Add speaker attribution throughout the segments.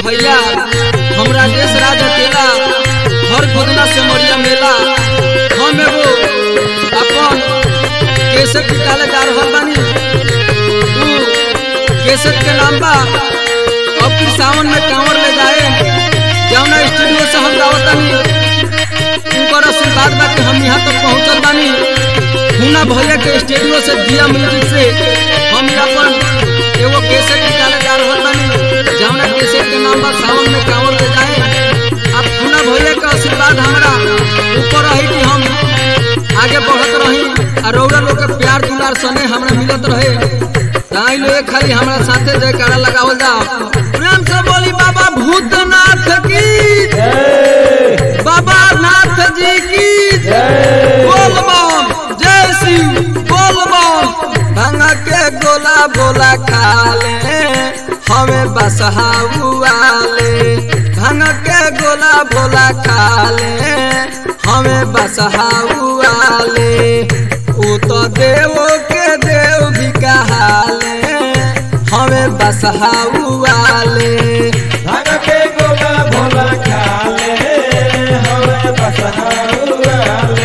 Speaker 1: भैया हम राजेश राज अकेला हर खुदना से मरिया मेला हम एगो अपन केसर निकाले जा रहल बानी उ केसर के नाम बा अब फिर सावन में कांवर ले जाए जौना स्टूडियो से हम गावतानी उनकर आशीर्वाद बा कि हम यहाँ तक पहुँचल बानी हुना भैया के स्टूडियो से दिया म्यूजिक से हम अपन एगो केसर निकाले जा रहल बानी जौना केसर के नाम बा सावन में कांवर ले जाए अब हुना भैया के आशीर्वाद हमरा ऊपर रही कि हम आगे बढ़त रही और रौरा लोग के प्यार दुलार सने हमरा मिलत रहे ताई लोग खाली हमरा साथे जयकारा लगावल जाओ प्रेम से बोली बाबा भूतनाथ की बाबा नाथ जी की बोल बम जय शिव बोल बम भांग के गोला बोला खा ले हमें बसहा उआले भांग के गोला बोला खा ले हमें बसहा उआले उ तो देवो के देव भी कहाले हमें बसहा उआले
Speaker 2: भाग के गोला भोला खाले हमें बसहाउआले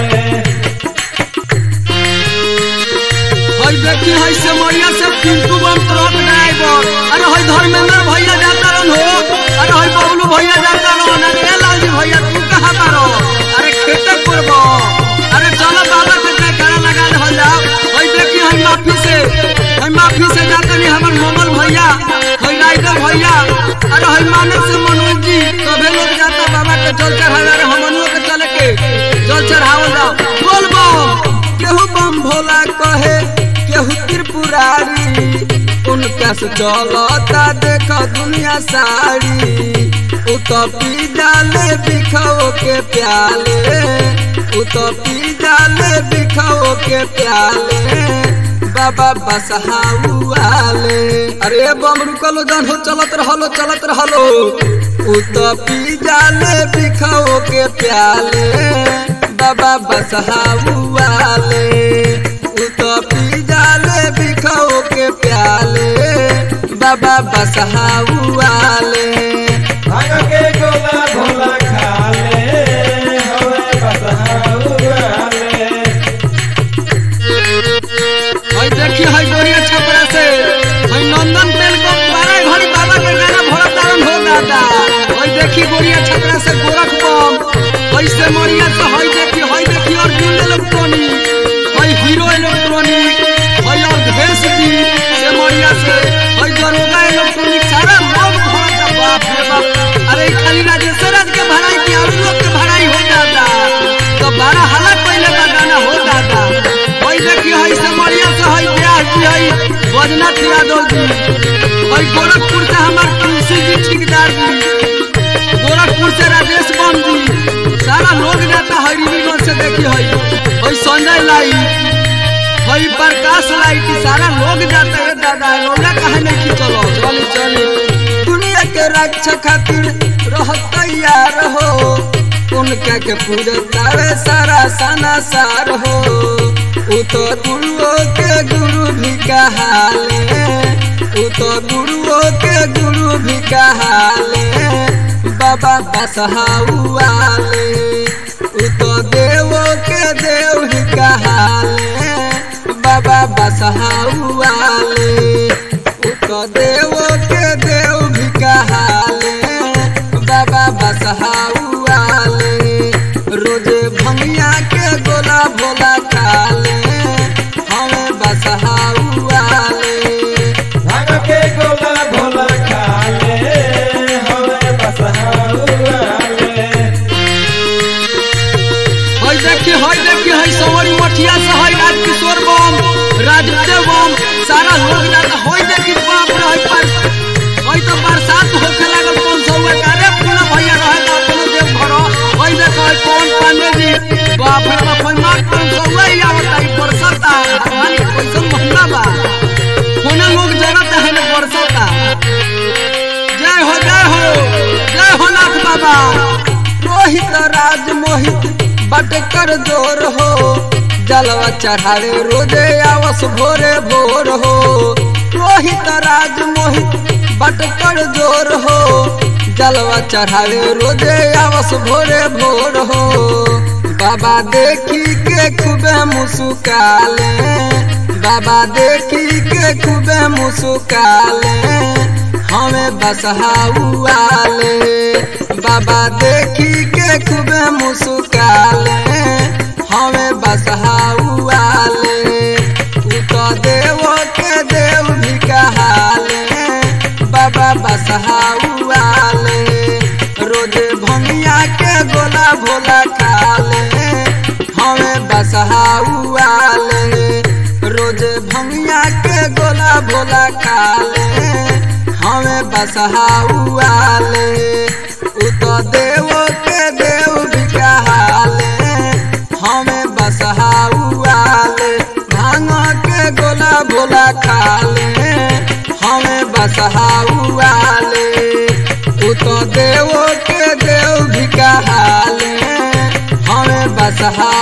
Speaker 1: हई देखी हई से मरिया से पिंटू बम ट्रक ड्राइवर अरे हई धर्मेंद्र भैया जाता रहन हो अरे हई बबलू भैया जाता रहन अरे ए लालजी भैया तू कहाँ बारो अरे खेते करब अरे चलो बाबा के जयकारा लगा ले हल जाओ हई देखी हई माफी से हई माफी से जाते नहीं हमर मोमल भैया हई राइडर भैया अरे हई मानव से मनोज जी सभे लोग जाता बाबा के जल चढ़ावे अरे हमनियों के चले के जल चढ़ावल जाओ बोल बम केहू बम भोला कहे केहू त्रिपुरारी उनका से चलता देख दुनिया सारी उ तो पी डाले बिखाओ के प्याले उ तो पी डाले बिखाओ के प्याले बाबा बसहाउआले अरे बम रुकलो जन हो चलत रहलो चलत रहलो उ तो पी डाले बिखाओ के प्याले बाबा बसहाउआले उ तो पी डाले बिखाओ के प्याले बाबा बसहाउआले
Speaker 2: भाग के गोला भोला खाले हमें बसहाउआले
Speaker 1: हई देखी हई गोरिया छपरा से हई नंदन तेल को बारह घड़ी बाबा के गाना भरत तारन हो दादा हई देखी गोरिया छपरा से गोरख बम हई से मरिया से हई देखी हई देखी अर्जुन इलेक्ट्रॉनिक हई हीरो इलेक्ट्रॉनिक हई अवधेश जी से मरिया से हई दरोगा इलेक्ट्रॉनिक सारा लोग भरत बाप रे बाप अरे ई खाली राजेश्वर राज के भराई की और लोग के भराई हो दादा तो बारह हालत पहले का गाना हो दादा हई देखी हई समरिया से हई ब्याह जी हई बजनाथ यादव जी हई गोरखपुर से हमार तुलसी जी ठेकेदार जी गोरखपुर से राजेश बम जी सारा लोग जाता हई रिवीगंज से देखी हई हई संजय लाइट हई प्रकाश लाइट सारा लोग जाता है दादा रोला कहा नहीं की चलो चली चली दुनिया के रक्षा खातिर रह तैयार हो उनका के पूजतावे सारा सना सार हो उ तो गुरुओं के गुरु भी कहाले उ तो गुरुओं के गुरु भी कहाले बाबा बसहाउआले उ तो देवों के देव ही कहाले बाबा बसहाउआले उ तो देवों के देव भी कहाले बाबा बसहाउआले रोजे भंगिया के गोला भोला खाले हमें बसहाउआले
Speaker 2: भाग के गोला भोला खाले हमें बसहाउआले
Speaker 1: हई देखी हई देखी हई सवरी मठिया से हई राजकिशोर बम राजदेव बम सारा लोग जाता हई देखी बाप रे हई पर हई तो बरसात होखे लागल कौन सौ कारे पूरा भैया रहे तो अपनो देव भरो हई देख हई कौन पांडे जी बाप रे बाप हई मार कौन सौ ही आवता हई बरसात भगवान के कैसन महिमा बा कोना लोग जरत है ना बरसात जय हो जय हो जय हो नाथ बाबा रोहित राज मोहित बटकर जोर हो जलवा चढ़ावे रोजे आवस भोरे भोर हो रोहित राज मोहित बटकर जोर हो जलवा चढ़ावे रोजे आवस भोरे भोर हो बाबा देखी के खूबे मुस्काले बाबा देखी के खूबे मुस्काले हमें बसहाउआले बाबा देखी के खूबे मुस्काले हमें बसहाउआले उ तो देव के देव भी कहाले बाबा बसहाउआले रोजे भंगिया के गोला भोला खाले हमें बसहाउआले रोजे भंगिया के गोला भोला खाले हमें बसहाउआले उ तो देव के देव भी कहाले हमें बसहाउआले भांग के गोला भोला खाले हमें बसहाउआले उ तो देव के देव भी कहाले हमें बसहा